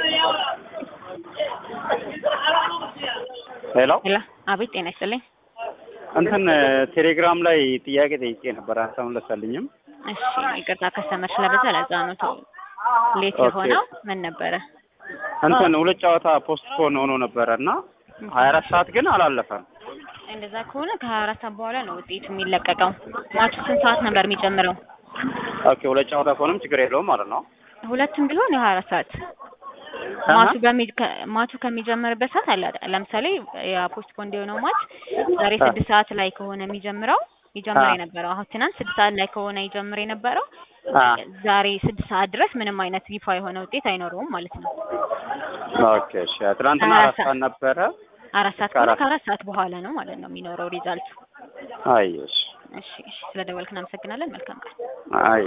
ሄሎ ሄሎ፣ አቤት ጤና ይስጥልኝ። እንትን ቴሌግራም ላይ ጥያቄ ጠይቄ ነበር፣ አልተመለሰልኝም። እሺ ይቅርታ ከስተመር ስለበዛ ለዛ ነው ቶ- ሌት ኦኬ። የሆነው ምን ነበረ? እንትን ሁለት ጨዋታ ፖስት ፖን ሆኖ ነበረ እና ሀያ አራት ሰዓት ግን አላለፈም። እንደዛ ከሆነ ከሀያ አራት ሰዓት በኋላ ነው ውጤቱ የሚለቀቀው። ማቹ ስንት ሰዓት ነበር የሚጀምረው? ኦኬ ሁለት ጨዋታ ከሆነም ችግር የለውም ማለት ነው። ሁለቱም ቢሆን የሀያ አራት ሰዓት ማቹ በሚ ከ- ማቹ ከሚጀምርበት ሰዓት አለ አይደል? ለምሳሌ የፖስት ፖንድ የሆነው ማች ዛሬ አ- ስድስት ሰዓት ላይ ከሆነ የሚጀምረው ይጀምር አ- የነበረው አሁን ትናንት ስድስት ሰዓት ላይ ከሆነ ይጀምር የነበረው አ ዛሬ ስድስት ሰዓት ድረስ ምንም አይነት ይፋ የሆነ ውጤት አይኖረውም ማለት ነው። ኦኬ እሺ። ትናንትና ሀያ አራት አራት ሰዓት ነበረ። አራት ሰዓት ከሆነ ከአራት- ከአራት ሰዓት በኋላ ነው ማለት ነው የሚኖረው ሪዛልቱ። አይ እሺ እሺ እሺ፣ ስለ ደወልክ እናመሰግናለን። መልካም ቀን። አይ